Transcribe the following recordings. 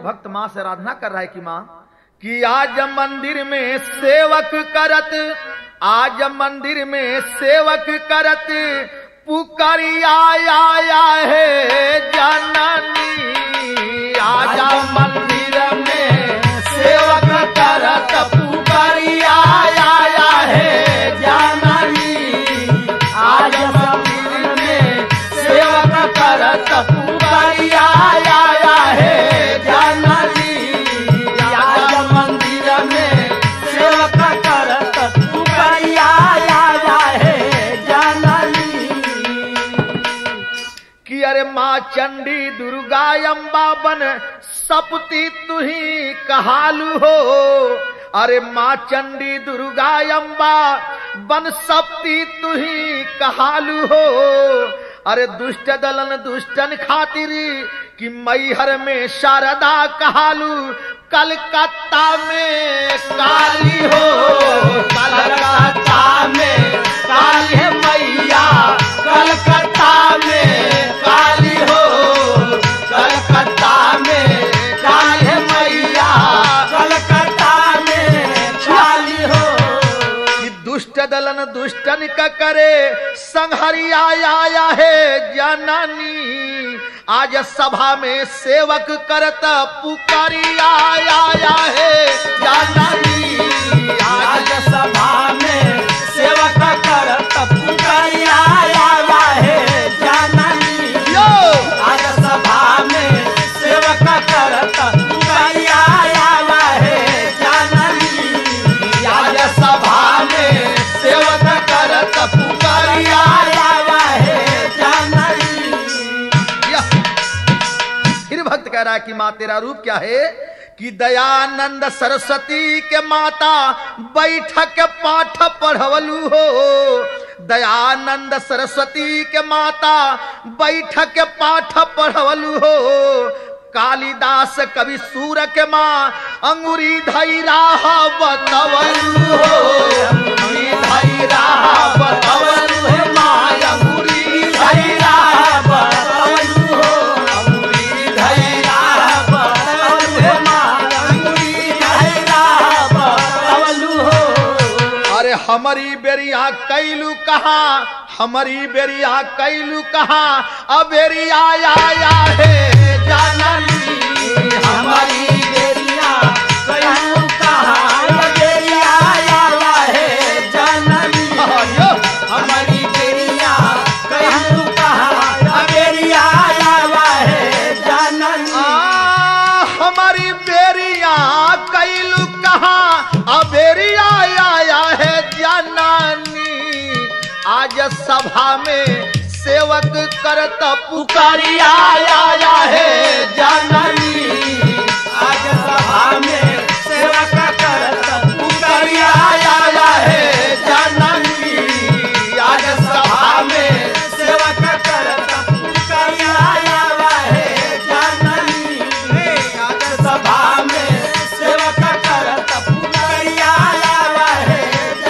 भक्त माँ से आराधना कर रहा है कि माँ कि आज मंदिर में सेवक करत आज मंदिर में सेवक करत पुकरिया आया है जननी आज मंदिर में सेवक करत पुकरिया आया है जननी आज मंदिर में सेवक करत पुकरिया आया है जननी आज मंदिर में सेवक करत पुकरिया आया है जननी कि अरे माँ चंडी दुर्गा अम्बा बन सपती तुही कहालू हो अरे माँ चंडी दुर्गा अम्बा बन सपती तुही कहालू हो अरे दुष्ट दलन दुष्टन खातिरी कि मैहर में शारदा कहालू कलकत्ता में काली हो कलकत्ता में काली है मैया कलकत्ता में काली हो कलकत्ता में काली है मैया कलकत्ता में काली हो कि दुष्ट दलन दुष्टन का करे संहरिया आया है जननी आज सभा में सेवक करत पुकारिया आया है जननी आज सभा में सेवक करत पुकारिया आया है जननी यो आज सभा में सेवक करत पुकारिया आया है जननी आज सभा में सेवक करत पुकारिया आया है जननी यह फिर भक्त कह रहा है कि माँ तेरा रूप क्या है कि दयानंद सरस्वती के माता बैठक पाठ पढ़वलू हो दयानंद सरस्वती के माता बैठक पाठ पढ़वलू हो कालिदास कवि सूर के माँ अंगुरी धई राह बतवलू हो अंगुरी धई राह बतवलू है माँ अंगुरी धई राह बतवलू हो अंगुरी धई राह बतवलू है माँ अंगुरी धई राह बतवलू हो अरे हमारी बेरिया कैलू कहा हमारी बेरिया कैलू कहा अबेरिया आया है जानली हमारी बेरिया कैलू कहा अबेरिया आया है जानली हमारी बेरिया कैलू कहा अबेरिया आया है जानली हमारी बेरिया कैलू कहा अबेरिया आया है जाननी आज सभा में सेवक करत पुकारिया आया है जाननी आज सभा में सेवक करत पुकारिया आया है जाननी आज सभा में सेवक करत पुकारिया आया है जाननी आज सभा में सेवक करत पुकारिया आया है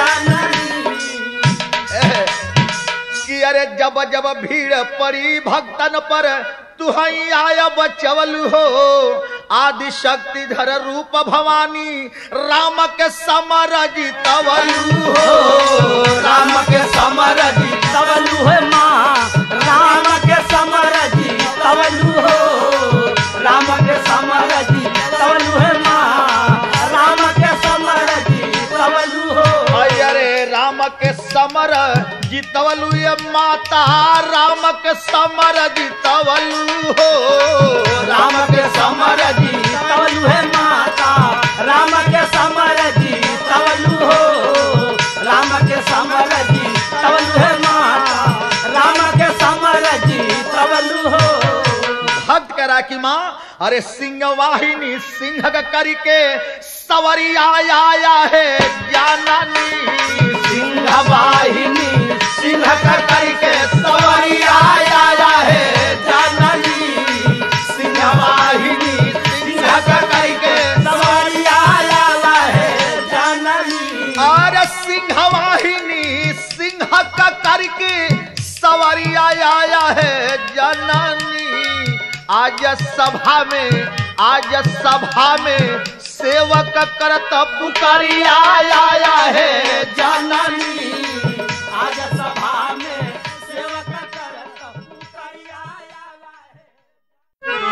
जाननी कि अरे जब जब भीड़ पड़ी भक्तन पर तुहई आय बचवल हो आदि शक्ति धर रूप भवानी राम के समर जीतवलू हो राम के समर जीतवलू है माँ राम के समर जीतवलू हो राम के समर जीतवलू है माँ राम के समर जीतवलू हो अरे राम के समर जीतवलू ये माता राम के समर जीतवलू हो राम के समर जीतवलू है माता राम के समर जीतवलू हो राम के समर जीतवलू है माता राम के समर जीतवलू हो भक्त करा की माँ अरे सिंह वाहिनी सिंह का करके सवरी आया आया है जाननी सिंह वाहिनी सिंह का करके सवरी आया आया है जाननी सिंह वाहिनी सिंह का करके सवरी आया आया है जाननी अरे सिंह वाहिनी सिंह का करके सवरी आया आया है जननी आज सभा में आज सभा में सेवक करत पुकारिया आया है जननी आज सभा में सेवक करत पुकारिया आया है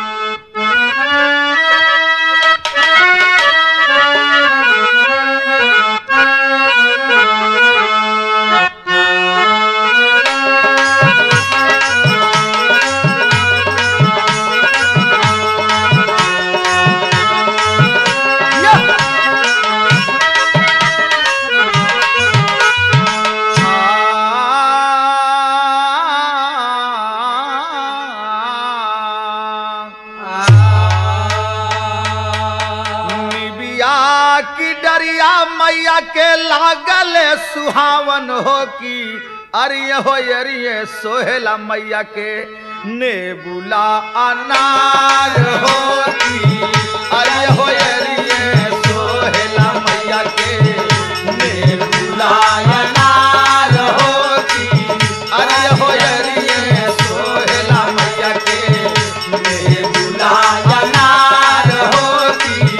निबिया की डरिया मैया के लागल सुहावन हो की अरिय हो अरिय सोहेला मैया के ने बुला अनार हो की अरिय हो अरिय सोहेला मैया के ने बुला अनार हो की अरिय हो अरिय सोहेला मैया के ने बुला अनार हो की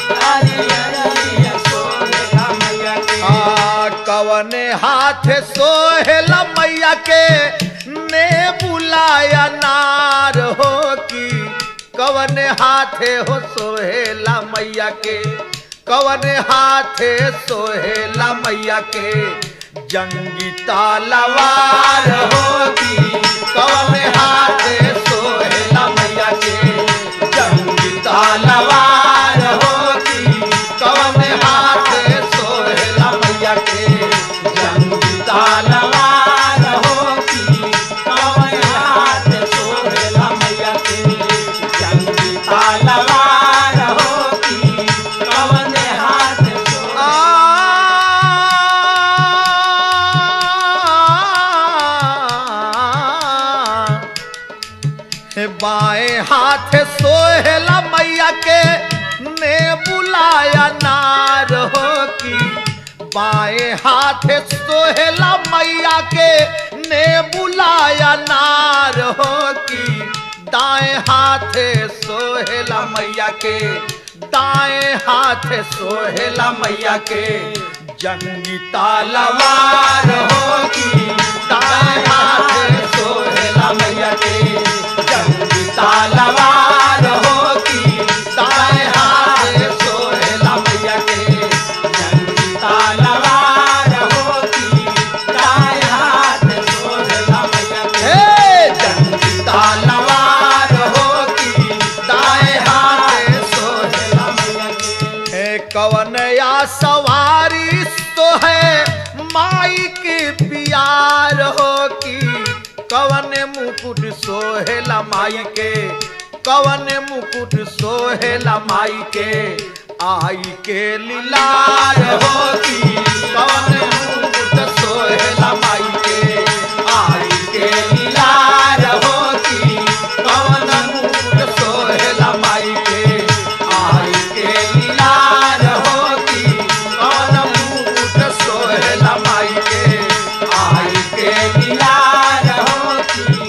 आ, कवने हाथ सोहेल मैया के ने बुलाया नार हो की कवने हाथे हो सोहेला मैया के कवने हाथे सोहेला मैया के जंगी तालवार हो की कवने हाथे सोहेला मैया के जंगी तालवार हो की कवने हाथे सोहेला मैया के जंगी तालवार हो की कवने हाथ सोहेला मैया के जंगी तालवार हो की कवने हाथ आ हे बाएं हाथ सोहेला मैया के ने बुलाया नार हो की बाएं हाथ सोहेला मैया के ने बुलाया नार हो की दाएं हाथ सोहेला मैया के दाएं हाथ सोहेला मैया के जंगी तालवार हो की दाएं हाथ सोहेला मैया के जंगी तालवार हो की दाएं हाथ सोहेला मैया के जंगी तालवार हो की दाएं हाथ सोहेला मैया के हे जंगी तालवार हो की दाएं हाथ सोहेला मैया के हे कवन या सवारी तो है माई के प्यार हो की कवन मुकुट सोहेला माई के कवन मुकुट सोहेला माई के आई के लीलार हो की कवन मुकुट सोहेला माई के आई के लीलार हो की कवन मुकुट सोहेला माई के आई के लीलार हो की कवन मुकुट सोहेला माई के आई के लीलार हो की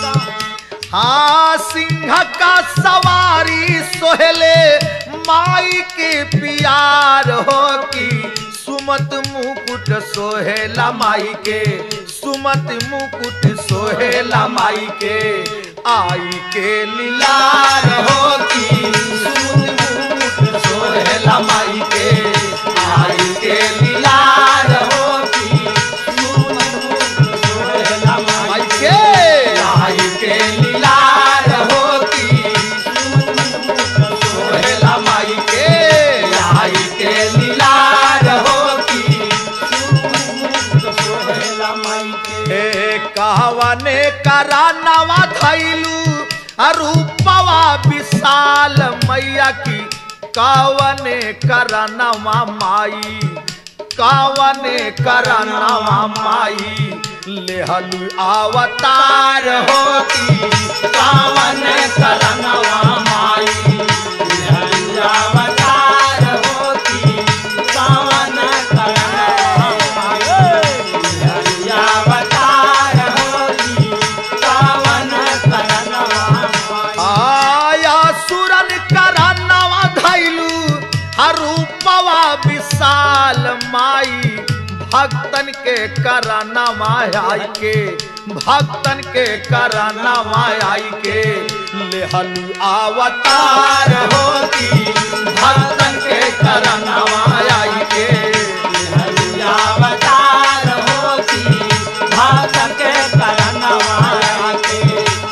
हाँ सिंह का सवारी सोहले माई के प्यार हो की सुमत मुकुट सोहेला माई के सुमत मुकुट सोहेला माई के आई के लीलार हो की सुमत मुकुट सोहेला माई के आई के लीलार हो की सुमत मुकुट सोहेला माई के आई के लीलार हो की सोहेला माई के आई के लीलार हो की सोहेला माई के हे कहवने करा नवा थैलू रूपवा विशाल मैया की कावने करनवा माई कावने करनवा माई लेहलु अवतार होती कावन करनवा माई लेहलु अवतार होती कावन करनवा माई लेहलु अवतार होती कावन करनवा माई आया सुरन करा के कराना माई के भक्तन के कराना माई के लेहलू अवतार होती भक्तन के कराना माई के अवतार होती भक्त के करनवा के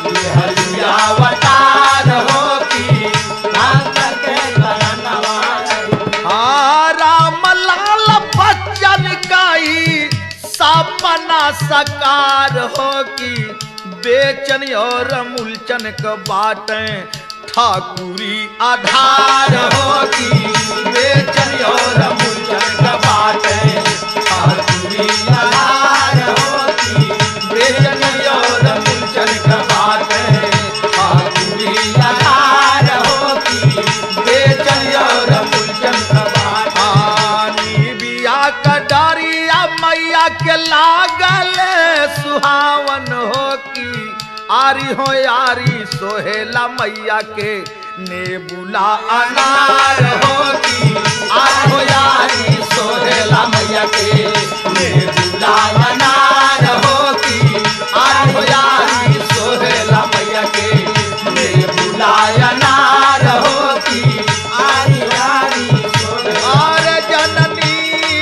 अवतार होती भक्त के करनवा हाँ, राम लाल बच्चन काई सपना सकार हो की बेचन और मूलचन क बाटे ठाकुरी आधार हो की बेचन और मूलचन क बाटे ठाकुरी आधार हो की बेचन और मूलचन क बाटे ठाकुरी आधार हो की बेचन और मूलचन क बाटे आनी बिया क डरिया मैया के लागल सुहावन हो की आरी हो यारी सोहेला मैया के नेबुला अनार हो की आरी हो यारी सोहेला मैया के नेबुला अनार हो की आरी हो यारी सोहेला मैया के नेबुला अनार हो की आरी आरी सोरे और जननी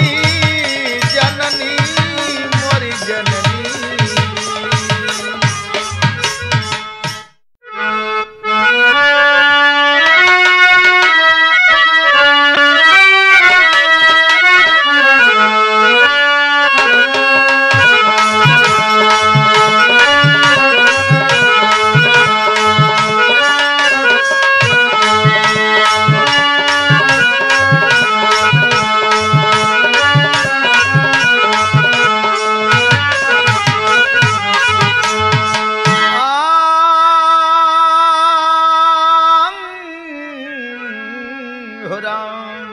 जननी मोरी जननी हो राम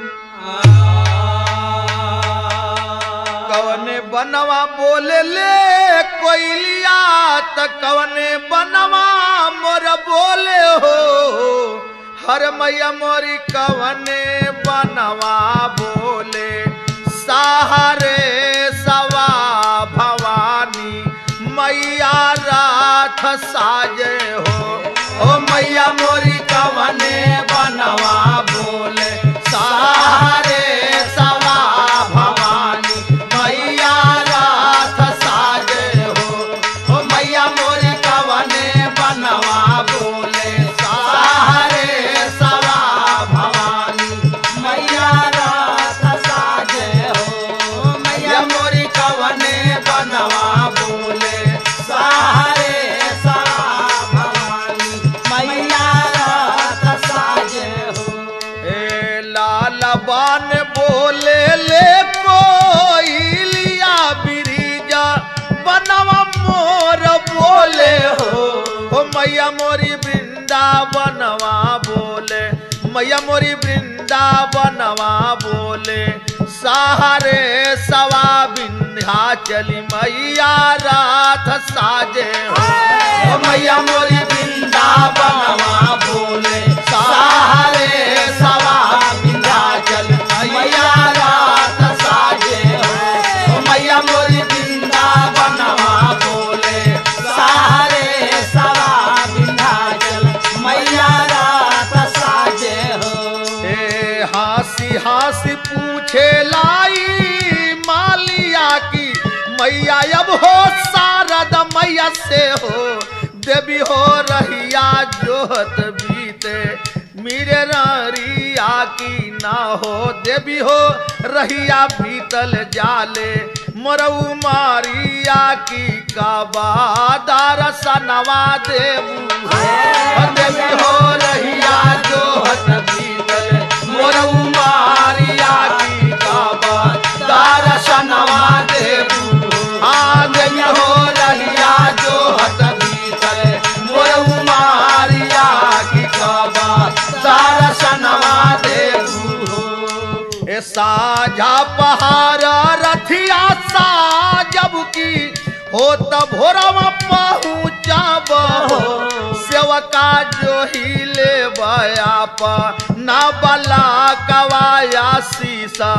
कवने बनवा बोले ले कोइलिया त कवने बनवा मोर बोले हो हर मैया मोरी कवने बनवा बोले सहारे सवा भवानी मैया राथ साजे हो ओ मैया मोरी कवने बनवा बोले सहारे सवा भवानी मैया राथ साजे हो ओ मैया मोरी कवने बनवा बोले सहारे सवा भवानी मैया रात साजे हो मैया मोरी कवने बनवा बोले सहारे सवा भवानी मैया रात साजे हो ए लाल बान बोले ले कोइलिया बिरिजा बनवा मोर बोले हो हो मैया मोरी वृंदावनवा बोले मैया मोरी वृंदावनवा बोले सहारे सवा विंध्याचली मैया रात साजे हो ओ मैया मोरी वृंदावनवा बोले सहारे सवा विंध्याचल मैया रात साजे हो ओ मैया मोरी वृंदावनवा बोले सहारे सवा विंध्याचल मैया रात साजे हो ए हासी हासी पूछे लाई मालिया की मैया अब हो शारद मैया से हो देवी हो रहिया जोहत बीते मेरे रिया की ना हो देवी हो रहिया बीतल जाले मरऊ मारिया की काबादार सनवा देबू हो देवी हो रहिया जोहत बीतल मरऊ मारिया की काबादार सनवा देबू आ देवी हो रहिया जोहत बीतल मरऊ मारिया की काबादार सनवा देबू हो ए साझा पहाड़ रथिया साजब की हो त भोरवा पहुँचब हो सेवका जो ही ले बया प ना बला कवाया शीसा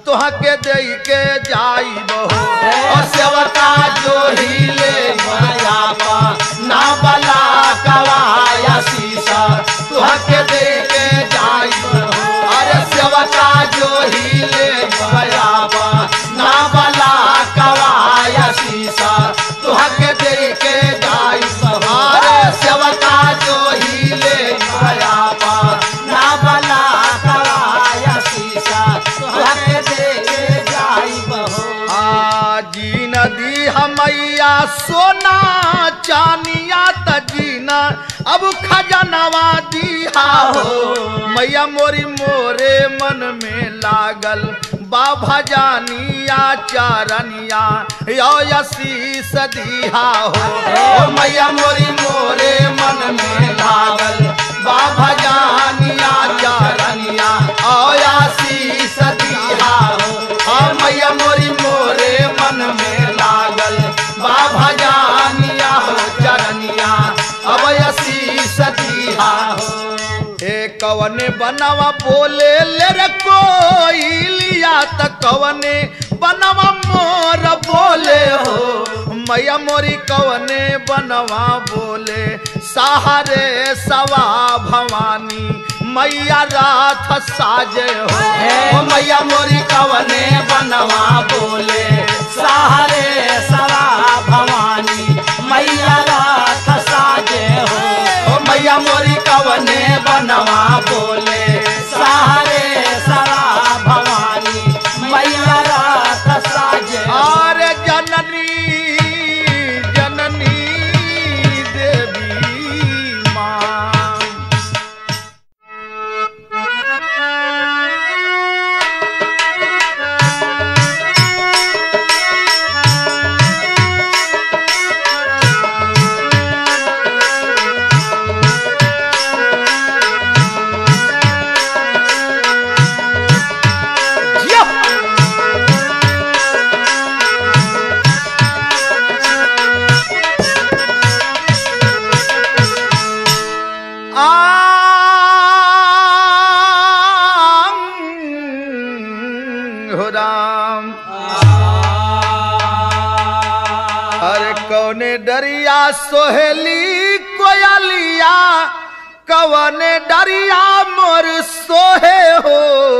तुहा के दे के जाई बहो और सेवका जो ही ले माया पा ना बला कवाया शीशा तुहा के दे के जाई बहो अरे सेवका जो ही ले माया पा ना बला कवाया शीशा तुहा के दे के जाई बहो अरे सेवका जो ही ले माया पा ना बला कवाया शीशा तुहके दे के जाई बहो आजी नदी हमैया सोना चानिया तजीना अब खजनवा दिहा हो मैया मोरी मोरे मन में लागल बाबा जानिया चारनिया यो यशीस दिहा हो ओ मैया मोरी मोरे मन में लागल बाबा जानिया चारनिया ओ यशीस दिहा हो ओ मैया मोरी मोरे मन में लागल बाबा जानिया हो चरनिया अब यशीस दिहा हो ए कवने बनवा बोले ले रे कोई लिया त कवने बनवा मोर बोले हो मैया मोरी कवने बनवा बोले सहारे सवा भवानी मैया राथ साजे हो ओ मैया मोरी कवने बनवा बोले सहारे सवा भवानी मैया रात साजे हो ओ मैया मोरी कवने बनवा बोले सहारे सवा भवानी मैया रात साजे हो आरे जननी जननी देवी माँ जिया। आंग हो राम अरे कौने डरिया सोहेली कोयलिया कवने डरिया मोर सोहे हो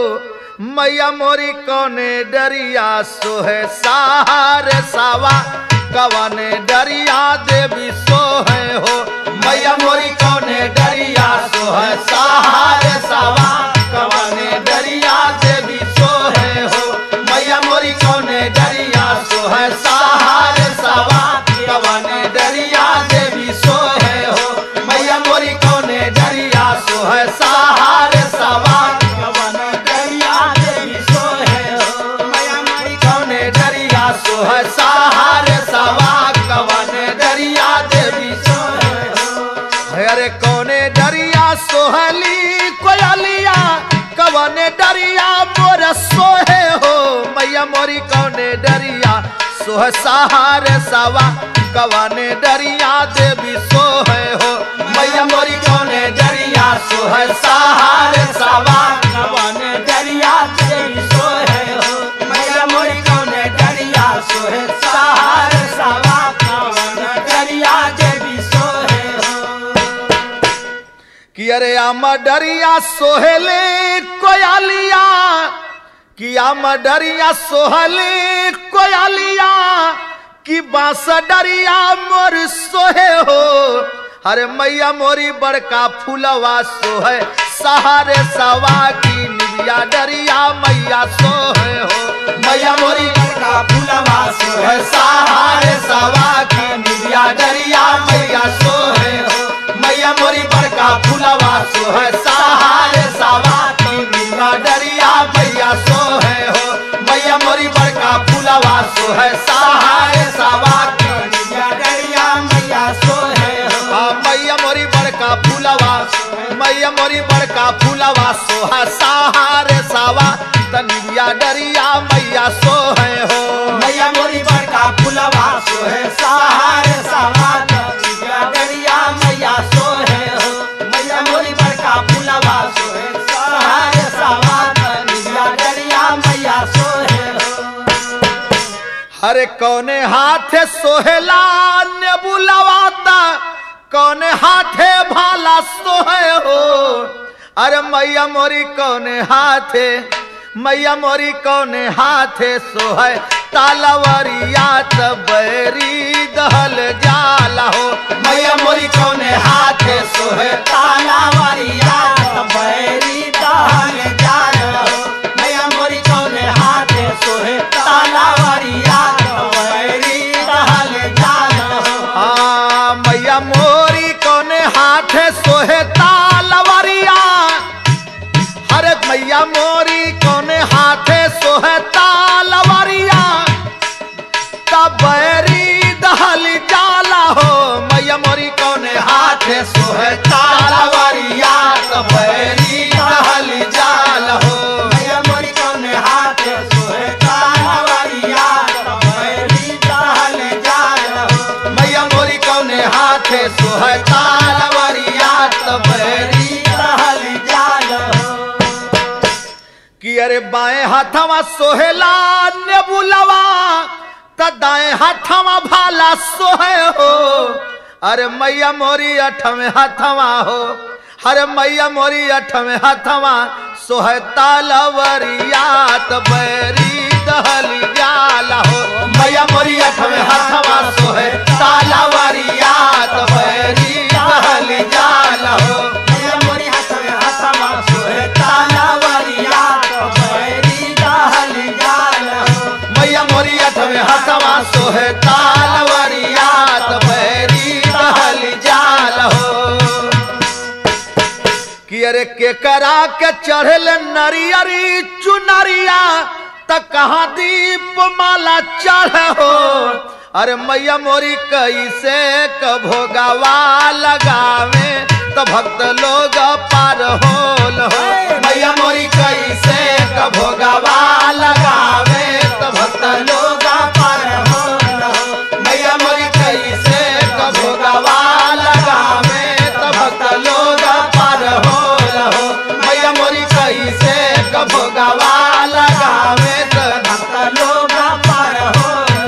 मैया मोरी कौने डरिया सोहे सहारे सावा कवने डरिया देवी सोहे हो मैया मोरी कौने डरिया सोहे सहारे सावा कवने डरिया देवी सोहे हो मैया मोरी कौने डरिया सोहे सहारे सावा कवने डरिया देवी सोहे हो मैया मोरी कौने डरिया सोहे सहारे सावा कवन डरिया देवी सोहे हो मैया मोरी कौने डरिया सोहे सहारे सावा कवने डरिया देवी सोहे हो अरे कौने डरिया सोहली कोयलिया कवने डरिया मोर सोहे हो मैया मोरी कौने डरिया सोह सहारे सवा कवने डरिया देवी सोहे हो मैया मोरी कौने डरिया सोह सहारे सवा कवन डरिया देवी सोहे हो मैया मोरी कौने डरिया सोहे सहार सवा कवन डरिया देवी सोहे हो कि अरे आम डरिया सोहले कोयालिया कि आम डरिया सोहले कोयालिया कि बांस डरिया मोर सोहे हो अरे मैया मोरी बड़का फूलवा सोहे सहारे सवा की निबिया डरिया मैया सोहे हो मैया मोरी का फुलवा सोहे सोहे सहारे सवा की निबिया डरिया मैया सोहे हो मैया मोरी बड़का फूलवा सोहे सहारे सवा की निबिया डरिया मैया सोहे हो मैया मोरी बड़का फूलवा सोहे सहारे सवा की डरिया डरिया मैया सोहे हो आ मैया मोरी बड़का फूलवा मैया मोरी बड़का फूलवा सोहा सहारे सवा तनिया डरिया मैया सोहे हो मैया मोरी बड़का फुलवा सोहे सहार सवा डरिया डरिया मैया सोहे हो मैया मोरी बड़का फुलवा सोहे सहार सवा डरिया डरिया मैया सोहे अरे कौने हाथे सोहेला ने बुलावाता कौने हाथे भाला सोहे हो अरे मैया मोरी कौने हाथे मैया मोरी कौने हाथे सोहे तालावरिया बैरी दहल जाला हो मैया मोरी कौने हाथे सोहे तालावरिया बैरी दहल जाल हो मैया मोरी कौने हाथे सोहे तालावरिया बैरी दहल जाल हो हाँ मैया मोरी कौने हाथे सोहे तालवरिया अरे मैया मोरी कौने हाथे सोहे तालवरिया तबरी दहल जाला हो मैया मोरी कौने हाथे सोहे तालवरिया तबरी दहल जाला हो मैया मोरी कौने हाथे सोहे तालावरिया बैरी दहल जाल हो मैया मोरी कौने हाथे सोहे तालवरिया तबरी दहल जाल हो कि अरे बाएं हाथवा सोहेला ने बुलावा त दाएं हाथवा भाला सोहे हो अरे मैया मोरी अठवें हाथवा हो अरे मैया मोरी अठवें हाथवा सोहे तालवरिया त बैरी दहली जाला हो मैया मोरी अठवें हाथवा सोहे तालवरिया त बैरी दहली जाला हो मैया मोरी हाथ में हाथवा सोहे तालावरिया बैरी दहल जाल हो मैया मोरी अठवे हसवा सोहे तालवरिया बैरी दहल जाल हो कि अरे के करा के चढ़ल नरियरी चुनरिया त कहाँ दीप माला चढ़ हो अरे मैया मोरी कैसे कभोगावा लगावे तो भक्त लोग पार होल हो मैया मोरी कैसे कभोगावा लगावे तो भक्त लोग पार होल हो मैया मोरी कैसे कभोगावा लगावे तो भक्त लोग पार होल हो मैया मोरी कैसे कभोगावा लगावे तो भक्त लोग पार होल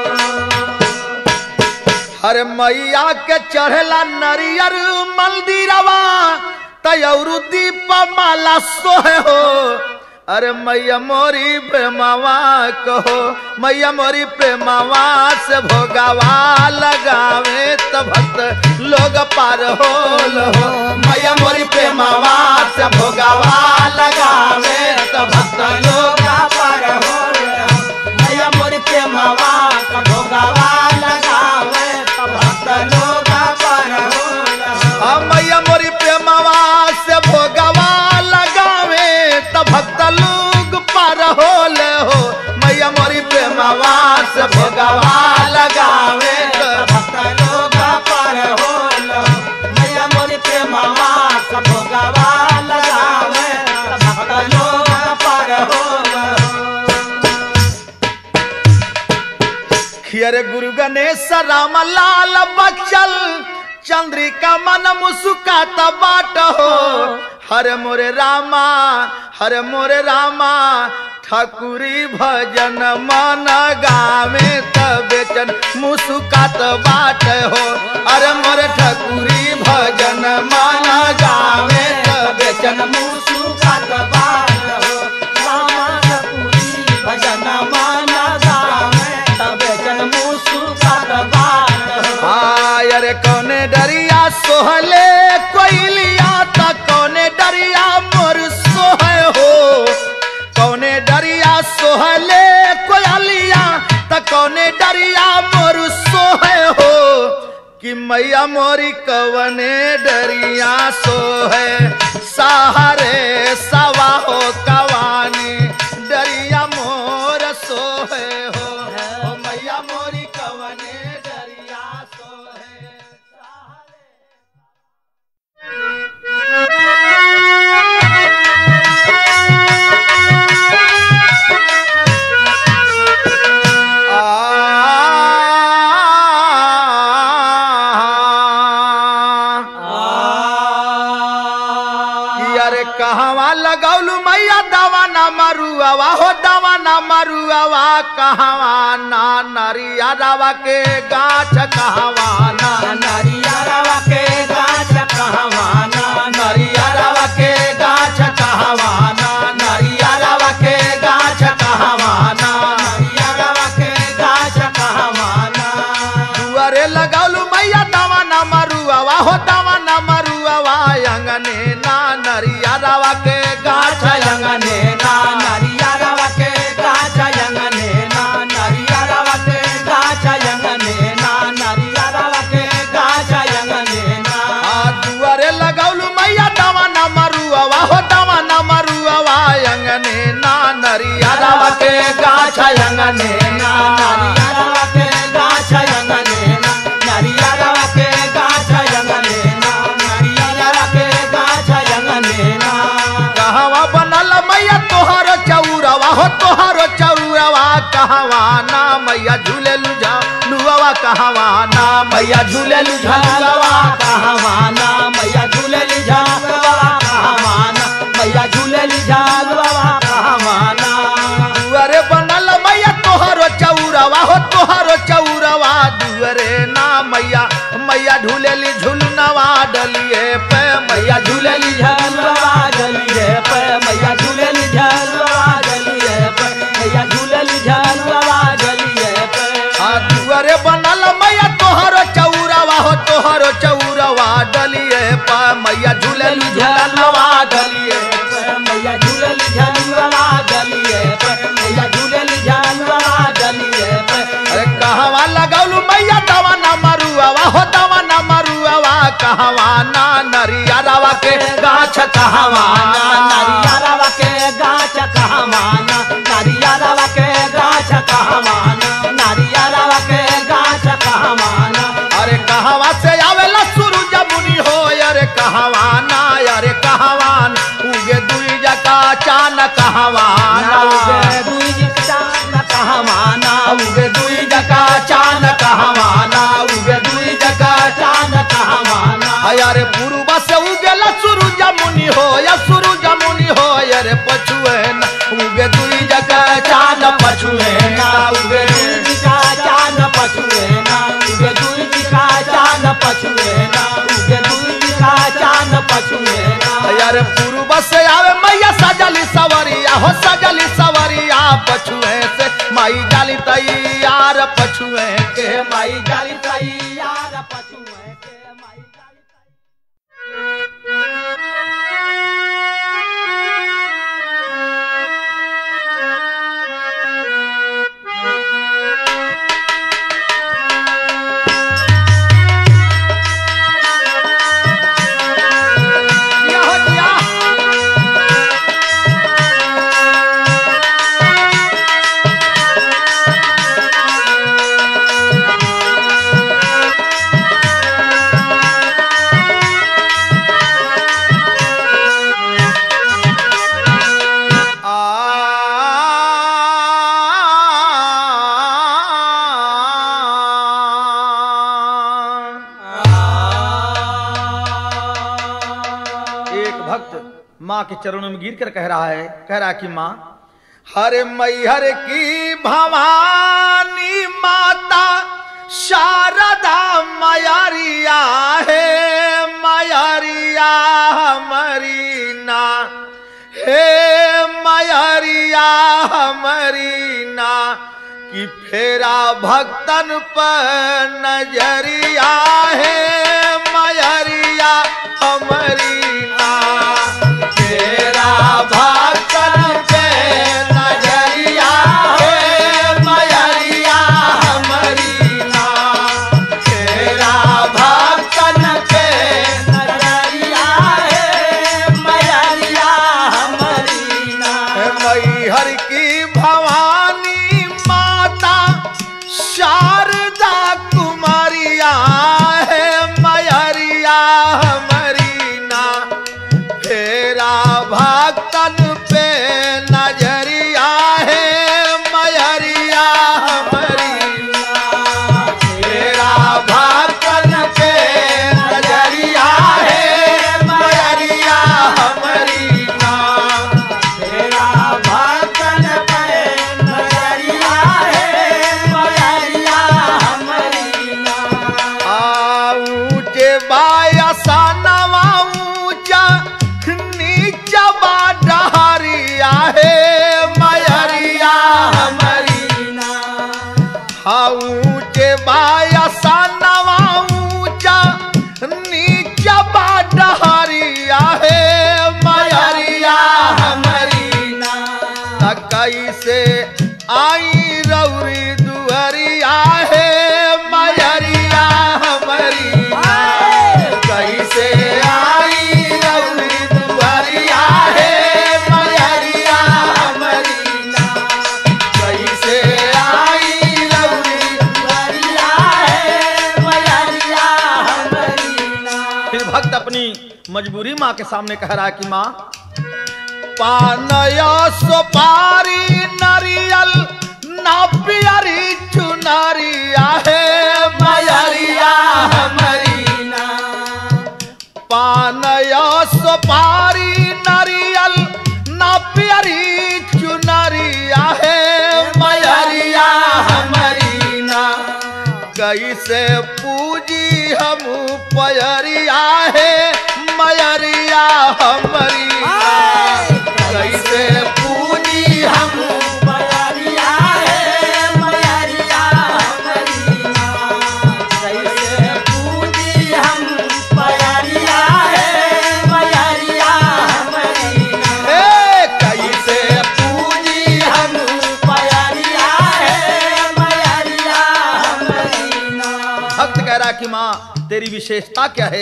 हरे मैया के चढ़ला नरियर मंदिरवा तयरु दीप माला सोहे हो अरे मैया मोरी प्रेमावा कहो मैया मोरी प्रेमावा से भोगावा लगावे त भक्त लोग पार होल हो मैया मोरी प्रेमावा से भोगावा लगावे त भक्त लोग पार होल मैया मोरी प्रेमवा भोगवा लगावे भक्त लोग पार होल आ मैया मोरी प्रेमवा से भोगवा लगावे त भक्त लोग पार होल हो मैया मोरी प्रेमवा से भोगवा लगावे त भक्त लोग पार होल मैया मोरी प्रेमवा भोगवा लगावे भक्त लोग पार होल खियर गुरु गणेश राम लाल बचल चंद्रिका मन मुस्कात बाट हो हर मोरे रामा हर मोरे रामा ठकुरी भजन मन गावे त बेचन मुस्कात बाट हो अरे मोरे ठकुरी भजन मन गावे त बेचन मुसुकात बाल हो रामा सपुरी भजन मान गावे तबे जन मुसुकात बाल हो आयर कौने डरिया सोहले कोइलिया त कौने डरिया मोर सोहे हो कौने डरिया सोहले कोयलिया त कौने डरिया मोर सोहे हो कि मैया मोरी कवने डरिया सोहे सहारे सवा हो कवानी डरिया मोर सोहे हो ओ मैया मोरी कवने डरिया सोहे आ कि अरे अरे कहवा लगौलू मैया दवा ना मरुआवा हो दवा ना मरुआवा कहवा ना नरिया रवा के गाछ कहवा ना नरियरवा के गाछ कहवाना नरियरवा के गाछ कहवा ना नरियरवा के गाछ कहवा ना नरियरवा के गाछ कहवाना दुआरे लगौलू मैया दवा ना मरुआवा हो दवा ना मरुआवा अंगने ना नरिया रवा के गाछ अंगने ना नरियरवा के गाछ अंगने ना नरियरवा के गाछ अंगने ना नरियरवा के गाछ अंगने ना आ दुआरे लगौलू मैया दवा ना मरुआवा हो दवा ना मरुआवा अंगने ना नरिया रवा के गाछ अंगने ना नरियरवा के गाछ अंगने ना नरियरवा के गाछ अंगने ना नरियरवा के गाछ अंगने ना कहवा बनल मैया तोहर चौरवा हो तोहर चौरवा कहवा ना मैया झूले लुझा लुआवा कहवा ना मैया झूले लुझा झलवा कहवाना मैया झूलली झलवा कहवाना मैया झूलली झलवा कहवाना दुआरे बनल मैया तोहरो चौरवा हो तोहरो चौरवा दुआरे ना मैया मैया झूलेली झुलनवा डलिए पे मैया झूलेली झलवा गलिए पे मैया झूलली झलवा गलिए पे मैया झूलली झलवा गलिए पे आ दुआरे बनल मैया तोहरो चौरवा हो तोहरो चौरवा डलिए पे मैया झूलेली झुलनवा डलिए मैया झूलली झलवा गलिए पे मैया झूलली झलवा गलिए पे अरे कहवा लगौलू मैया दवा ना मरुआवा हो दवा ना मरुआवा कहवा ना नरिया रवा के गाछ कहवा ना नारियरवा के गाछ कहवाना नारियरवा के गाछ कहवाना नारियरवा के गाछ कहवाना अरे कहवा से आवेला सूरज मुनि हो अरे कहवा ना अरे कहवान उगे दुई जका चान कहवाना उगे दुई चांद कहवाना उगे दुई जका चान कहवाना उगे दुई जका चांद कहवाना अरे पूर्व से उगेला सूरज मुनि हो या सूरज मुनि हो अरे पछुए ना उगे दुई जका चान पछुए ना उगे दुई का चांद पछुए ना उगे दुई का चांद पछुए ना उगे दुई का चांद पछुए ना अरे पूर्व से आवे मैया सजली सवरिया हो सजली सवरिया पछुए से माई जाली तैयार पछुए के के माई जाली तैयार पछुए के माई जाली तैयार दिया हो दिया एक भक्त माँ के चरणों में गिर कर कह रहा है कह रहा कि माँ हरे मैहर की भवानी माता शारदा मयरिया है मयरिया हमारी ना हे मयरिया हमारी ना कि फेरा भक्तन पर नजरिया है मयरिया हमारी ना तेरा भक्तन पे नजरिया है मयरिया हमारी ना तेरा भक्तन पे नजरिया है मैया हमारी ना मैहर की भवानी माता शारदा कुमारिया है मैहरिया हमारी ना फेरा भक्तन पे नजरिया है मैहरिया हमारी ना तेरा भक्तन पे नजरिया है मैहरिया हमारी फिर भक्त अपनी मजबूरी माँ के सामने कह रहा है कि माँ पानया सुपारी नारियल ना पियरी चुनरिया है मयरिया हमारी ना पानया सुपारी नारियल ना पियरी चुनरिया है मयरिया हमारी ना कैसे पूजी हम पयरिया है मयरिया हमारी कैसे पूजी हम मयरिया है मयरिया हमारी ना कैसे पूजी हम मयरिया है मयरिया हमारी ना ए, कैसे पूजी हम मयरिया है मयरिया हमारी ना भक्त कह रहा कि माँ तेरी विशेषता क्या है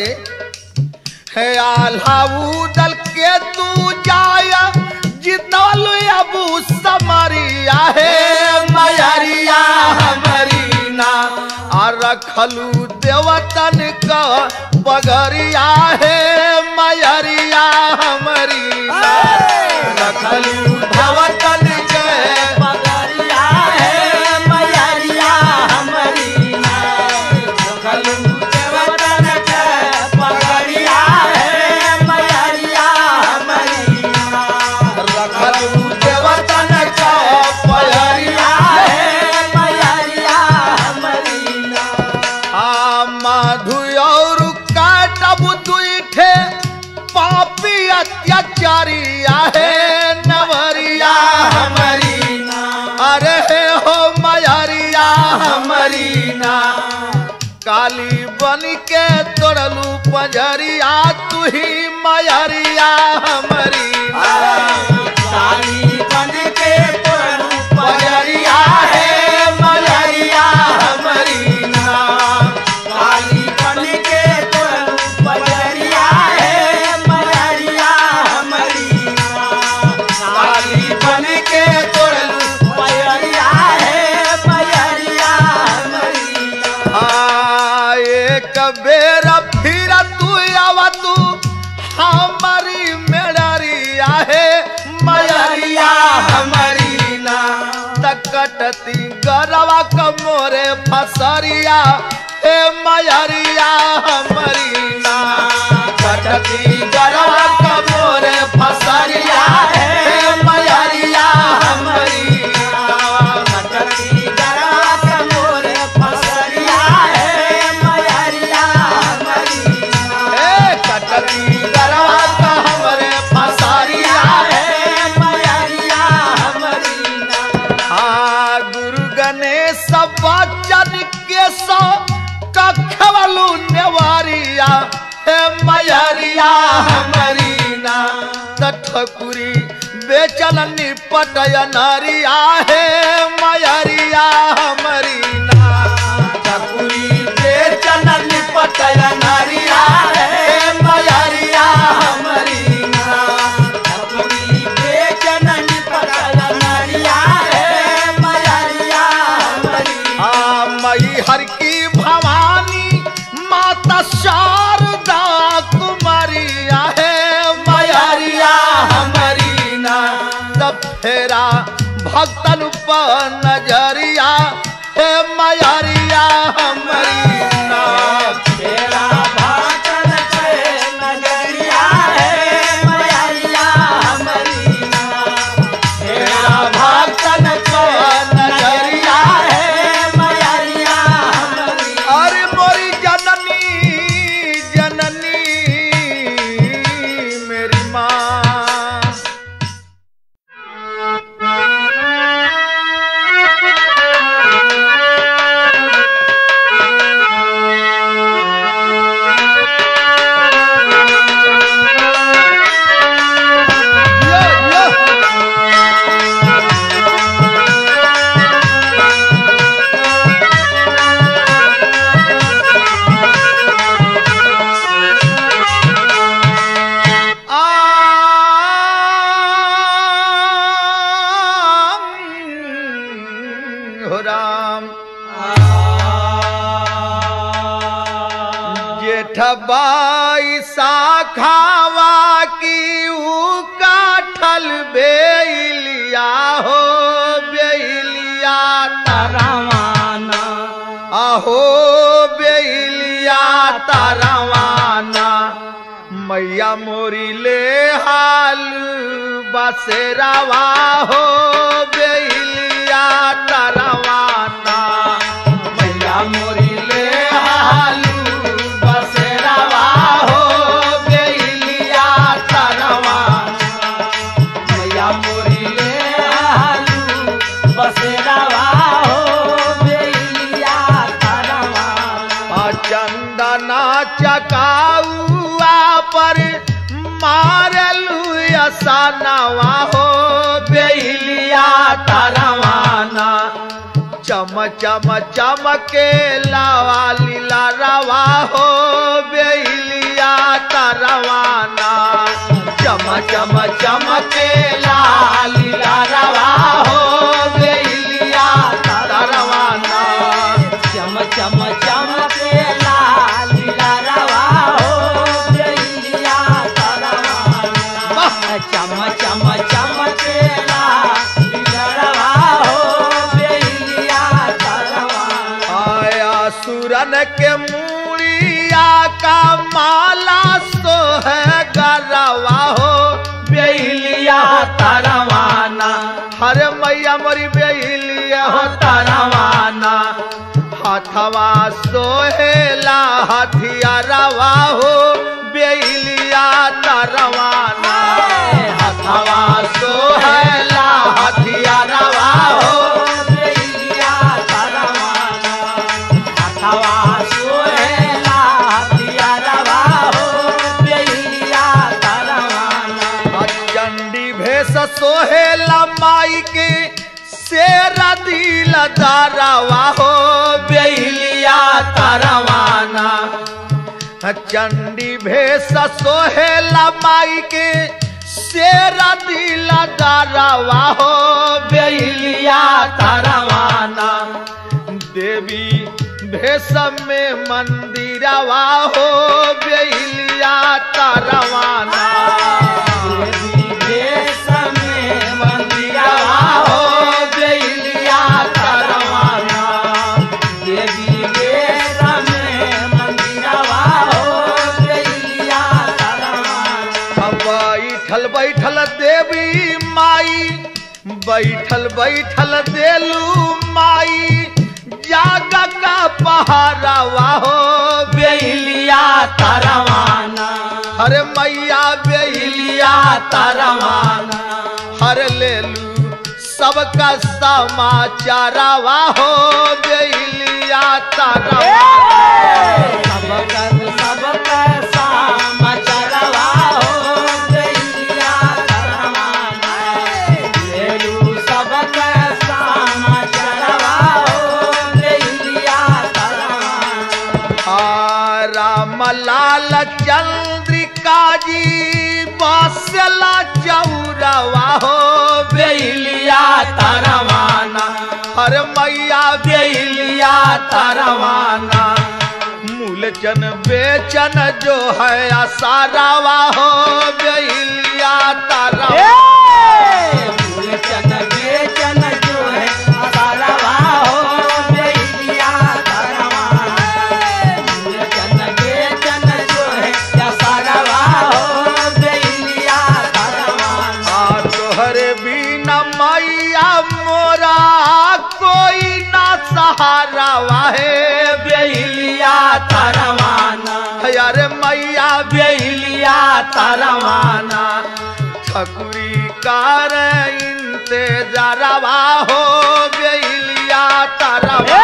है आल्हाऊ दल के तू जाया जितल अबू समरिया है मयरिया हमारी ना आ रखलू देवतन का बगरिया है मयरिया हमारी ना रखलू देवतन के मयरिया है मयरिया हमारी ना कलू देवतन के मयरिया है मयरिया हमारी ना रखलू देवतन का बगरिया है मयरिया हमारी ना आ माधु और काटब दुईठे पापी अत्याचारिया है नवरिया हमारी ना अरे हे हो मयरिया हमारी ना काली बन के तोड़लू पंजरिया तू ही मयरिया हमारी ना काली बन के तोरू मयरिया है मयरिया हमारी ना काली बन के तोरू मयरिया है मयरिया हमारी ना काली बन के तोड़लू मयरिया है मयरिया हमारी ना आ, एक बेर फिर तू आवा तू हमारी मेड़रिया है मयरिया हमारी ना तकटती गरवा कमोरे फसरिया हे मयरिया हमारी ना कटती गरवा कमोरे फसरिया हे मयरिया हमारी ना कटकी गरा कमोरे फसरिया है मयरिया हमारी ना ए कटकी गरवा का हमरे फसारिया है मयरिया हमारी ना आ गुरु गणेश बच्चन के सो कखवलू नेवारिया हे मयरिया हमारी ना तठकुरी बेचल निपटय नारिया हे मयरिया हमारी ना ठकुरी बेचल निपटय नारिया हे मयरिया हमारी ना अपनी बेचननी पकड़ नरिया है मयरिया हमारी आ मई हर की भवानी माता शारदा कुमारिया है मयरिया हमारी ना तब फेरा भक्तन पर नजरिया है मयरिया हमारी ना तेरा भाषण छे नजरिया है मयरिया हमारी ना तेरा भक्तन पर नजरिया है मयरिया हमारी अरे मोरी जननी जननी मेरी माँ यो, यो। आम हो राम जेठ बाई साखावा की ऊ काठल बेलिया हो बेलिया रवाना अहो बेलिया तारवाना मैया मोरी ले हाल बसेरावा हो बेलिया तारवाना मैया मोरी ले हालू बसेरावा हो बेलिया तरवा मैया मोरी ले हालू बसेरावा हो बेलिया तरवा आ चंदना चकाउआ पर मारलू असानवा हो बेलिया तारवाना चम चम चमके लावा लीला रवा हो बेलिया तरवाना चम चम चमके लालीला रवा हो बेलिया तरवाना चम चम चमके लाल रवा हो बेलिया तरवा चम चम चमके लाल रवा हो बेलिया तरवा आया सुरन के मूड़िया का माला सो है गरवा हो बेलिया तरवाना हर मैया मरी बेलिया हो तरवाना हथवा सोहेला हथियारवा हो बेलिया तरवाना हथवा सोहेला हथियारवा हो बेलिया तरवाना अथवा सोहेला हथिया रवा हो बेलिया तरवाना चंडी भेष सोहेला माई के शेरा दिल दारवा हो बेलिया तरवाना चंडी भेष सोहेला माई के शेरा दिल दारवा हो बेलिया तरवाना देवी भेष में मंदिरवा हो बेलिया तरवाना देवी देश में मंदिरवा हो हो बेलिया तरवाना देवी देश में मंदिरवा हो बेलिया तरवाना बैठल बैठल देवी माई बैठल बैठल देलू माई जाग का पहारावा हो बेलिया तरवाना हर मैया बेलिया तरवाना हर लेलू सबका समाचारवा हो बेलिया तरवाना सबकर सबकर समाचारवा हो बेलिया तरवाना लेलू सबकर समाचारवा हो बेलिया तरवाना आ, राम लाल चंद्रिका जी बसला चौरवा हो बेलिया तरवाना हर मैया बेलिया तरवाना मूलचन बेचन जो है असारावा हो बेलिया तरवाना फूलचन बेचन जो है असारवा हो बेलिया तरवाना फूलचन बेचन जो है असारवा हो बेलिया तरवाना आ तोहरे बिना मैया मोरा कोई ना सहारा वाहे बेलिया तरवाना यारे मैया बेलिया तरवाना ठकुरी कार इंतजारवा हो बेलिया तरवाना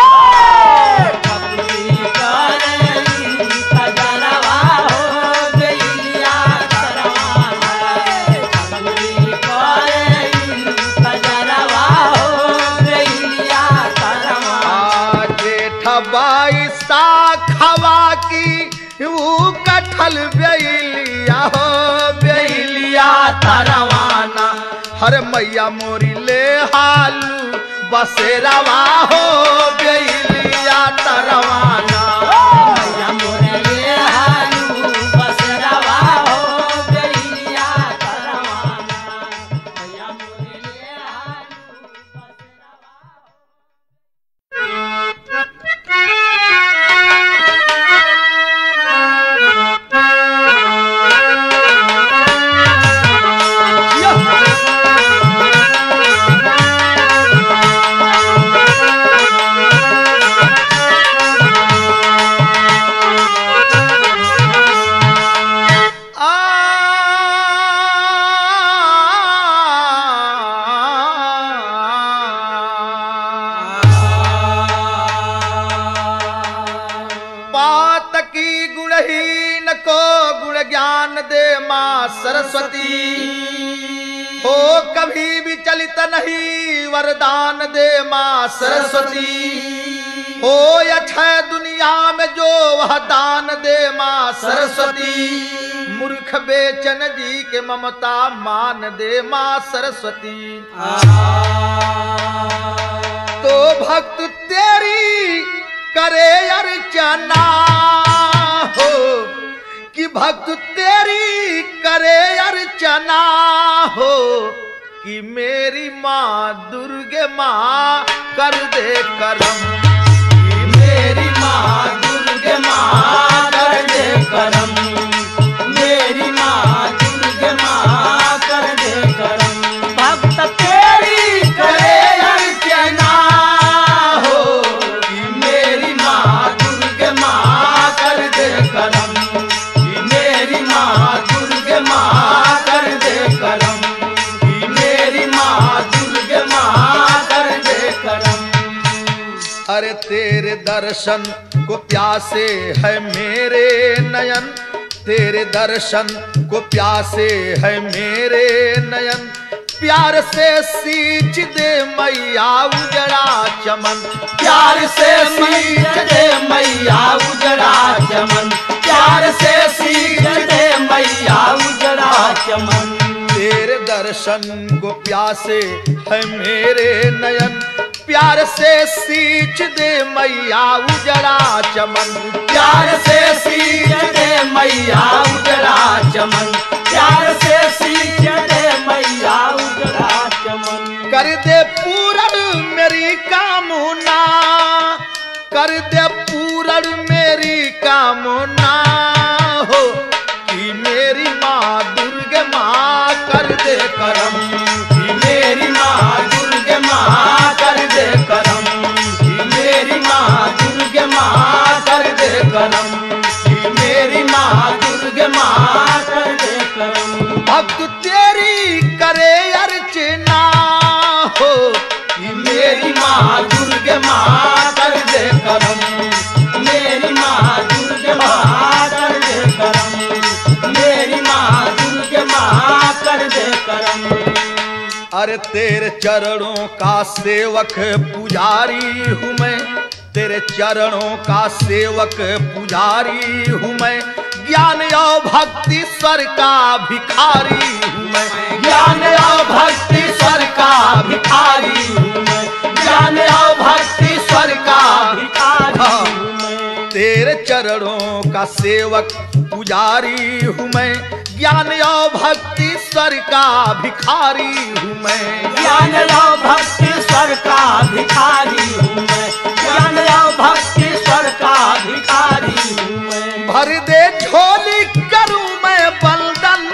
कपड़ी करेली तजरवा हो बेलिया तरवाना कपड़ी करेली तजरवा हो बेलिया तरवाना जेठ बाई साखवा की ऊ कठल बेलिया हो बेलिया तरवाना हर मैया मोरी ले हालू बसेरावा हो बेलिया तरवाना मैया मोरे ले हालू बसरवा ज्ञान दे माँ सरस्वती हो कभी विचलित नहीं वरदान दे माँ सरस्वती हो अक्षय दुनिया में जो वह दान दे माँ सरस्वती मूर्ख बेचन जी के ममता मान दे माँ सरस्वती तो भक्त तेरी करे अर्चना हो कि भक्त तेरी करे अर्चना हो कि मेरी माँ दुर्गे माँ कर दे करम कि मेरी माँ दुर्गे माँ कर दे करम मेरी माँ दुर्गे माँ कर दे करम भक्त तेरी करे अर्चना हो कि मेरी माँ दुर्गे माँ कर दे करम कि मेरी माँ दुर्गे माँ कर दे करम कि मेरी माँ दुर्गे माँ कर दे करम अरे तेरे दर्शन को प्यासे है मेरे नयन तेरे दर्शन को प्यासे है मेरे नयन प्यार से सींच दे मैया उजड़ा चमन प्यार से सींच दे मैया उजड़ा चमन प्यार से सींच दे मैया उजड़ा चमन तेरे दर्शन को प्यासे है मेरे नयन प्यार से सींच दे मैया उजड़ा चमन प्यार से सींच दे मैया उजड़ा चमन प्यार से सींच दे मैया उजड़ा चमन कर दे पूरन मेरी कामना कर दे पूरन मेरी कामना हो कि मेरी माँ दुर्गे माँ कर दे करम कि मेरी माँ दुर्गे माँ कर दे करम कि मेरी माँ दुर्गे माँ कर दे करम कि मेरी माँ दुर्गे माँ कर दे करम भक्त तेरी करे अर्चना हो कि मेरी माँ दुर्गे माँ कर दे करम मेरी माँ दुर्गे माँ कर दे करम मेरी माँ दुर्गे माँ कर दे करम अरे तेरे चरणों का सेवक पुजारी हूँ मैं तेरे चरणों का सेवक पुजारी हूँ मैं ज्ञान और भक्ति स्वर का भिखारी हूँ मैं ज्ञान और भक्ति स्वर का भिखारी हूँ मैं ज्ञान और भक्ति स्वर का भिखारी हूँ मैं तेरे चरणों का सेवक पुजारी हूँ मैं ज्ञान और भक्ति स्वर का भिखारी हूँ मैं ज्ञान और भक्ति स्वर का भिखारी हूँ मैं ज्ञान और भक्ति स्वर का भिखारी हूँ मैं भर दे झोली करूँ मैं बलदन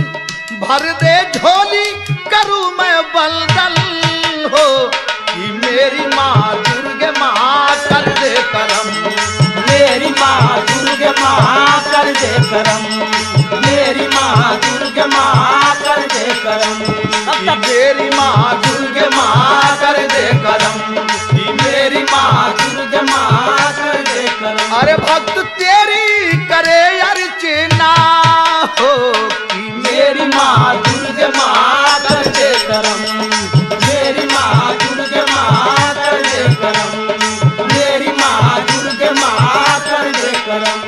भर दे झोली करूँ मैं बलदन हो कि मेरी माँ दुर्गे माँ कर दे करम मेरी माँ दुर्गे माँ कर दे करम मेरी माँ दुर्गे माँ कर दे करम कि मेरी माँ दुर्गे माँ कर दे करम कि मेरी माँ दुर्गे माँ कर दे करम अरे भक्त तेरी करे अर्चना हो कि मेरी माँ दुर्गे माँ कर दे करम मेरी माँ दुर्गे माँ कर दे करम मेरी माँ दुर्गे माँ कर दे करम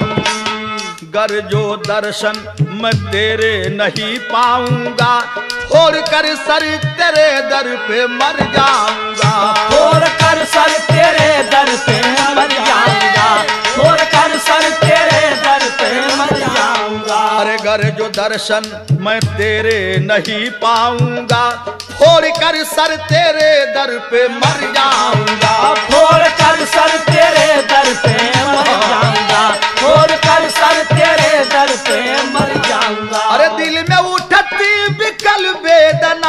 गर जो दर्शन मैं तेरे नहीं पाऊंगा छोड़ कर सर तेरे दर पे मर जाऊंगा छोड़ कर सर तेरे दर पे मर जाऊंगा छोड़ कर सर तेरे दर पे मर जाऊंगा अरे गर जो दर्शन मैं तेरे नहीं पाऊंगा छोड़ कर सर तेरे दर पे मर जाऊंगा छोड़ कर सर तेरे दर पे मर जाऊंगा छोड़ कर सर तेरे दर पे मर जाऊंगा अरे दिल में उठती विकल वेदना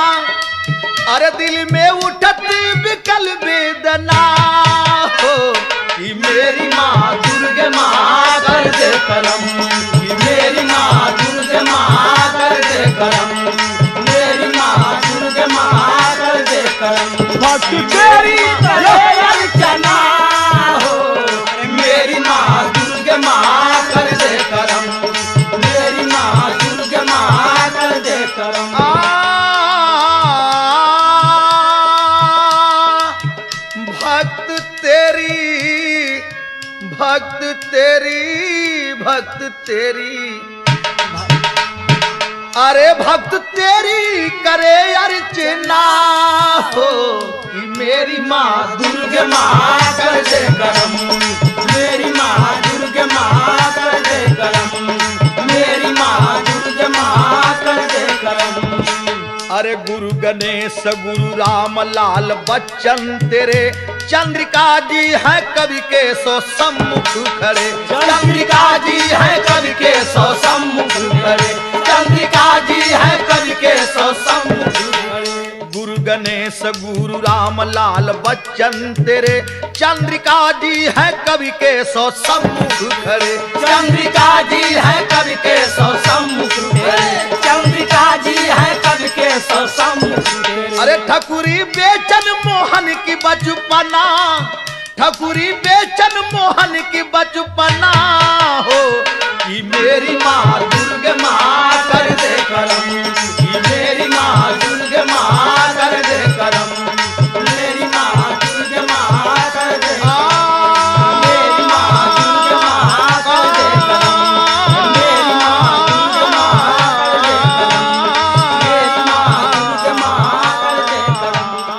अरे दिल में उठती विकल वेदना हो कि मेरी माँ दुर्गे माँ कर दे करम कि मेरी माँ दुर्गे माँ कर दे करम मेरी माँ दुर्गे माँ कर दे करम भक्त तेरी करे अर्चना हो मेरी माँ दुर्गे माँ कर दे करम मेरी माँ करम आ, भक्त तेरी भक्त तेरी भक्त तेरी अरे भक्त तेरी करे अर्चना हो कि मेरी माँ दुर्गे माँ कर दे करम मेरी माँ दुर्गे माँ कर दे करम मेरी माँ दुर्गे माँ कर दे करम अरे गुरु गणेश गुरु राम लाल बच्चन तेरे चंद्रिका जी है कवि के सो सम्मुख खड़े चंद्रिका जी है कवि के सौ सम्मुख खड़े चंद्रिका जी है कवि के सौ सम्मुख खड़े गुरु गणेश गुरु राम लाल बच्चन तेरे चंद्रिका जी है कवि के सो सम्मुख खड़े चंद्रिका जी है कवि के सौ सम्मुख खड़े चंद्रिका जी है कवि के सौ सम्मुख खड़े अरे ठकुरी बेचन मोहन की बचपना ठकुरी बेचन मोहन की बचपना हो कि मेरी माँ दुर्गे माँ कर दे करम कि मेरी माँ दुर्गे माँ कर दे करम मेरी माँ दुर्गे माँ कर दे मेरी माँ दुर्गे माँ कर दे करम मेरी माँ दुर्गे माँ कर दे करम मेरी माँ दुर्गे माँ कर दे करम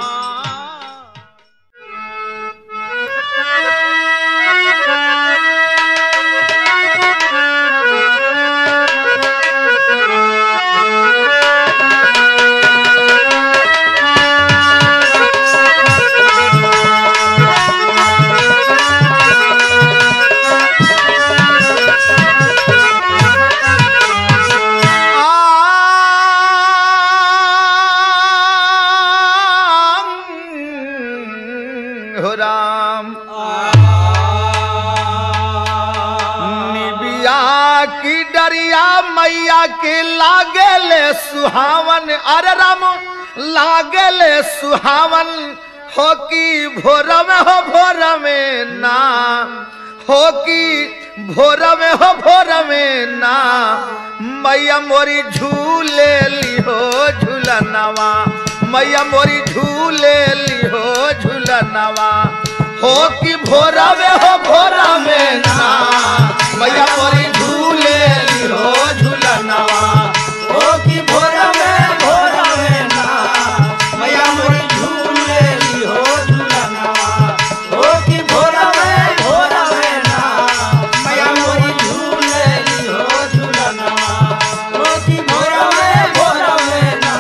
हो राम निबिया की डरिया मैया के लागेले सुहावन अरे राम लागेले सुहावन हो की भोर में हो भोर में ना हो की भोर में हो भोर में ना मैया मोरी झूले लिहो झूलनवा मैया मोरी झूले लिहो झूलनवा हो कि भोरा में हो भोरा में ना मैया मोरी झूले लिहो झूलनवा ओ की भोर में भोर में ना मैया मोरी झूले ली हो झूलनवा ओ की भोर में भोर में ना मैया मोरी झूले ली हो झूलनवा ओ की भोर में भोर में ना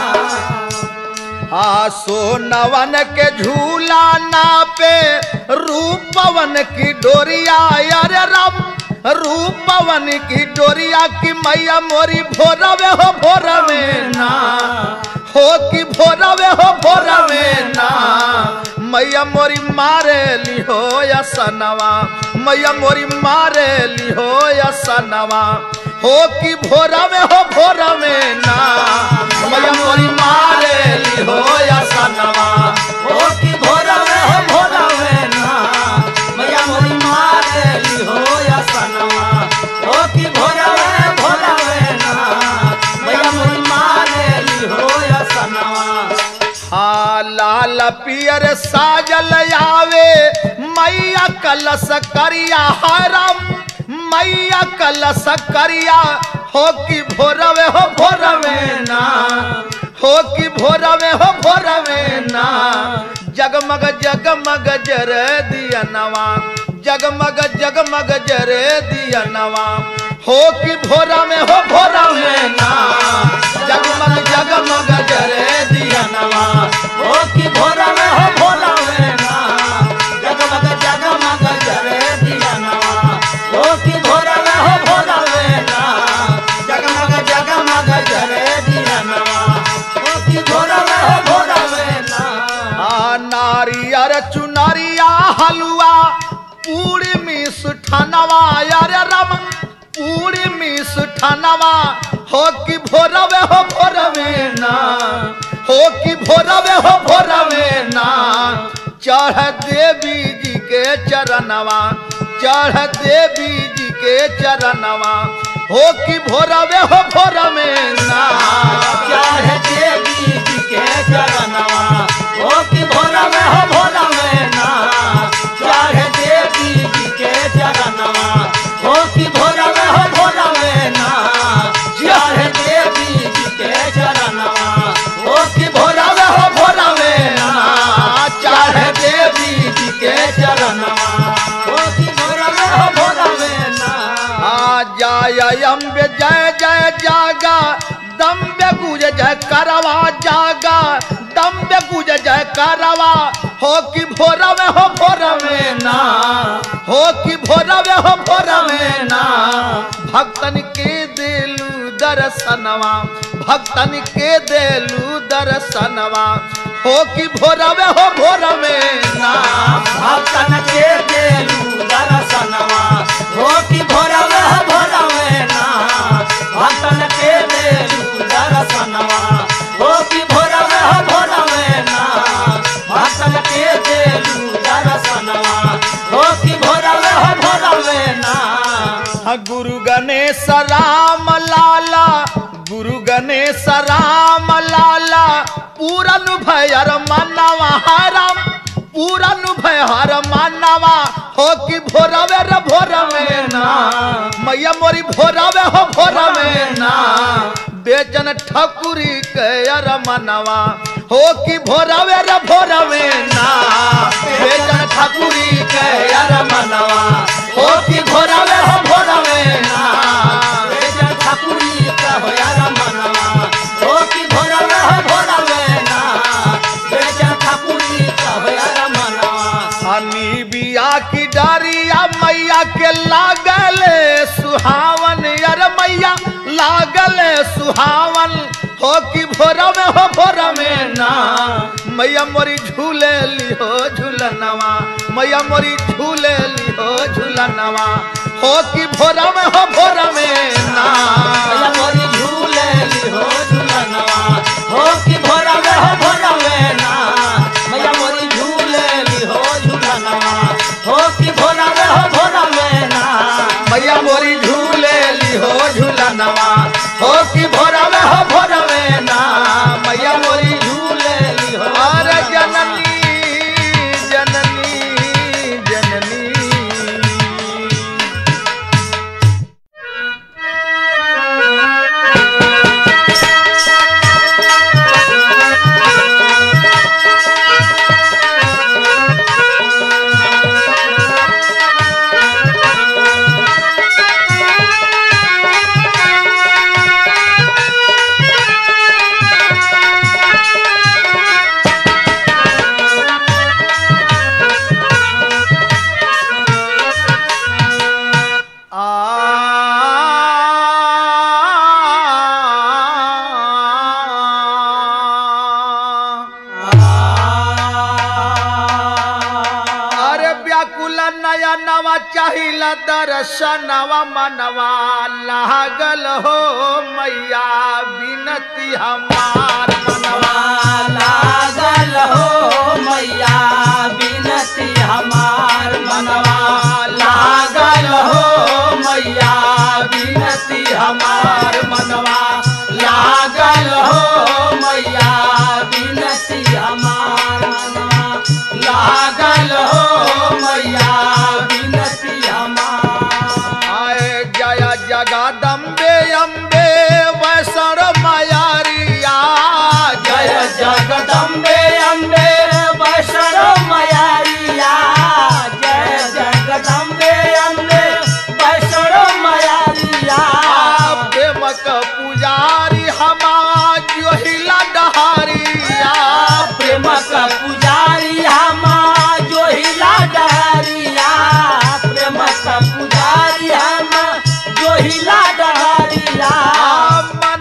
आ सोनवन के झूला ना पे रूपवन की डोरिया अरे राम रूपवन की डोरिया की मैया मोरी भोरवे हो भोरवे ना हो कि भोरवे हो भोरवे ना मैया मोरी मारे लिहो या सनवा मैया मोरी मारे लिहो या सनवा हो कि भोरवे हो भोरवे ना मैया मोरी मारे लिहो या सनवा ओ की भोर में हो भोर में ना मैया मोरी मारे ली हो या सनवा ओ की भोर में भोर में ना मैया मोरी मारे ली हो या सनवा हाँ लाल पियर साजल आवे मैया कलश करिया हरम मैया कलश करिया हो कि भोरवे हो भोरवे ना हो कि भोरवे हो भोरवे ना जगमग जगमग जर दिया नवा जगमग जगमग जर दिया नवा हो कि भोरा में हो भोरा में ना जगमग जगमग जर दिया नवा ओ की भोर में हो भोर में ना जगमग जगमग जरे दिया नवा ओ की भोर में हो भोर में ना जगमग जगमग जरे दिया नवा ओ की भोर में हो भोर में ना आ नारियर चुनरिया हलवा पूरी मिस ठनवा यार रम पूरी मिस ठनवा हो कि भोरवे हो भोरवे ना हो कि भोरवे हो भोरवे ना चढ़ देवी जी के चरणवा चढ़ देवी जी के चरणवा हो कि भोरवे हो भोरवे ना क्या जय अम्बे जय जय जागा दम्बे गुज जय करवा जागा दम्बे गुज जय करवा हो कि भोरा में हो भोरा में ना हो कि भोरा में हो भोरा में ना भक्तन के देलू दर्शनवा भक्तन के देलू दर्शनवा हो कि भोरा में हो भोरा में ना भक्तन के देलू दर्शनवा हो कि भोरवे भोरवे ना भक्तन के देलू दर्शनवा हो कि भोरवे भोरवे ना भक्तन के देलू दर्शनवा हो कि भोरवे भोरवे ना हाँ, गुरु गणेश राम लाला गुरु गणेश राम लाला पूरन भयर मनवा हरम पूरन भयर मनवा हो कि भोरवे रे भोरवे ना मैया मोरी भोरवे हो भोरवे ना बेचन ठकुरी के अर मनवा हो कि भोरवे रे भोरवे ना बेचन ठकुरी के अर मनवा हो कि भोरवे हो भोरवे ना बेजन ठाकुरी कहो यार मनवा हो कि भोरवे भोरवे ना बेजन ठाकुरी कहो यार मनवा हनी बिया की डारिया मैया के लागल सुहावन यार मैया लागल सुहावन हो कि भोरा में हो भोरा में ना मैया मोरी झूले लिहो झूलनवा मैया मोरी झूले लिहो झूलनवा हो कि भोरा में हो भोरा में ना भैया मोरी झूले लिहो झूलनवा हो कि भोरवे भोरवे ना भैया मोरी झूले लिहो झूलनवा हो कि भोरवे भोरवे ना मैया मोरी झूले लिहो झूलनवा हो कि भोरा में हो भोरा में ना मैया मोरी झूले लिहो अरे जननी जननी जननी अरे व्याकुल नया नवा चाहिला दर्शनवा मनवा लागल हो मैया बिनती हमार मनवा लागल हो मैया बिनती हमार मनवा लागल हो मैया बिनती हमार मनवा लागल हो मैया बिनती हमार मनवा लागल हो मैया बिनती हमार आए जय जगदम्बे अम्बे वैष्ण मयारिया जय जगदम्बे अम्बे वैष्णो मयारिया जय जगदम्बे अम्बे वैष्णो मयारिया प्रेमक पुजारी हमार जोहिला डहारिया प्रेमक पुजारी हमा जो हिला डहरिया प्रेमक पुजारी हमा जो हिला डहरिया मन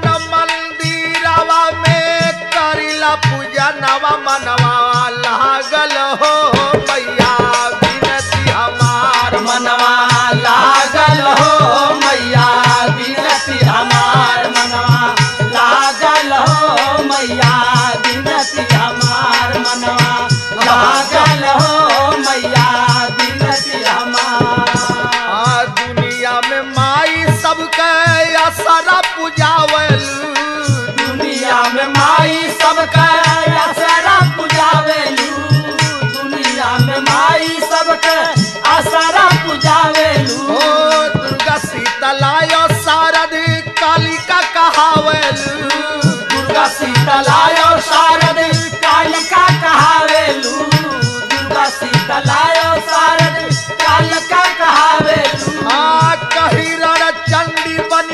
मंदिरवा में करिला पूजा नवा मनवा लागल हो मैया बिनती हमार मनवा लागल हो मैया बिनती हमार मनवा लागल हो मैया बिनती हमार मनवा लागल हो मैया बिनती हमार आ दुनिया में माई सबके असरा पूजावलू दुनिया में माई सबके असरा पुजावेलू दुनिया में माई सबके असरा पुजावेलू ओ दुर्गा शीतलाय शारद कालिका कहावलू दुर्गा शीतलाय शारद कालिका कहावेलू दुर्गा शीतलाय शारद कालिका कहावेलू आ कहिरण चंडी बन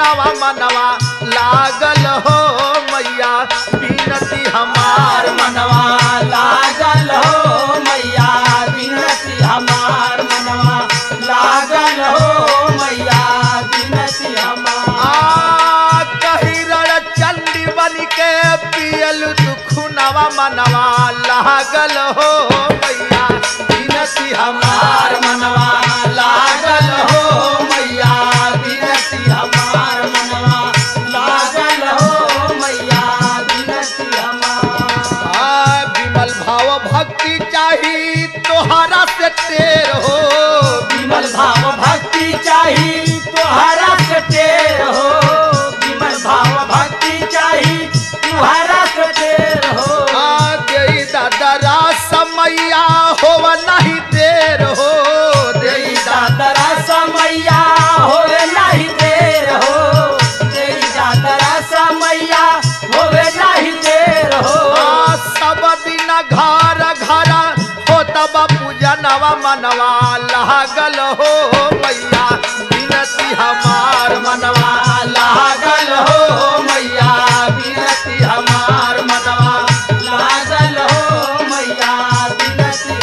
खुनवा मनवा लागल हो मैया बिनती हमार हमार मनवा लागल हो मैया बिनती हमार मनवा लागल हो मैया बिनती हमार आ कही रण चंडी बन के पियल तू खुनवा मनवा लागल हो मैया बिनती हमार हमार मनवा लागल हो मैया बिनती हमार मनवा लागल हो मैया बिनती हमार आ विमल भाव भक्ति चाही तोहरा से टेर हो विमल भाव भक्ति चाही तोहरा से टेर हो विमल भाव भक्ति चाही तोहरा से टेर हो आ देई दादरा समैया होव नहीं देर हो देई देई दादरा समैया होवे नहीं देर हो देई दादरा समैया होवे नहीं देर हो आ सब दिन घर घर हो तब पूजनवा मनवा लागल हो मैया बिनती हमार मनवा लागल हो मैया बिनती हमार मनवा लागल हो मैया बिनती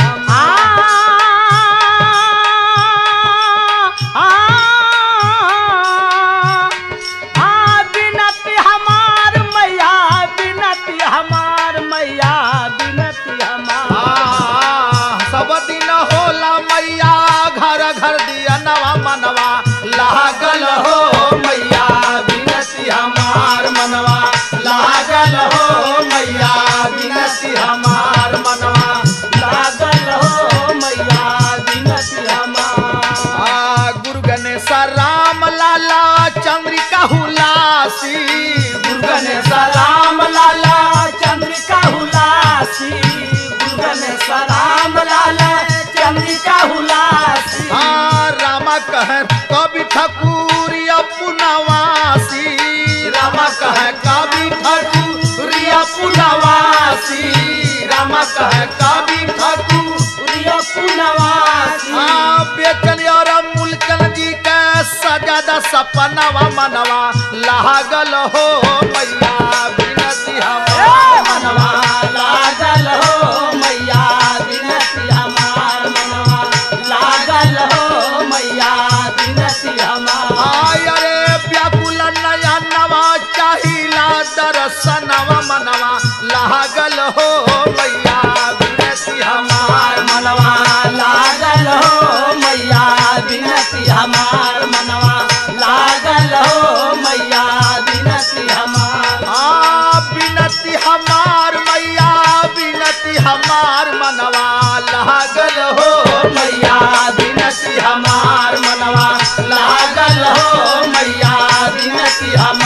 हमार बिनती हमार मैया बिनती हमार मैया बिनती हमार आ, सब दिन होला मैया घर घर दिया नवा मनवा लागल हो मैया बिनती हमार मनवा लागल हो मैया बिनती हमार मनवा लागल हो मैया बिनती हमार आ, गुरु गणेश राम लाला चंद्रिका हुलासी गुरुगन सलाम लाला चंद्रिका हुलासी गुरुगन सलाम लाला चंद्रिका हुलासी हाँ रामा कह कवि ठाकुर पुनवासी रामा कह कवि ठाकुर पुनवासी रामा कह कवि ठाकुर प्रिय पुनवासी हाँ बेचन और मूलचन जी के सजादा सपनवा मनवा लागल हो मैया बिनती हमार मनवा लागल हो मैया बिनती हमार मनवा लागल हो मैया बिनती हमार आय रे व्याकुल नया नवा चाहिला दर्शनवा मनवा लागल हो मैया बिनती हमार हमार मनवा लागल हो मैया बिनती हमार मनवा लागल हो मैया बिनती हमार आ बिनती हमार मैया बिनती हमार मनवा लागल हो मैया बिनती हमार मनवा लागल हो मैया बिनती हमार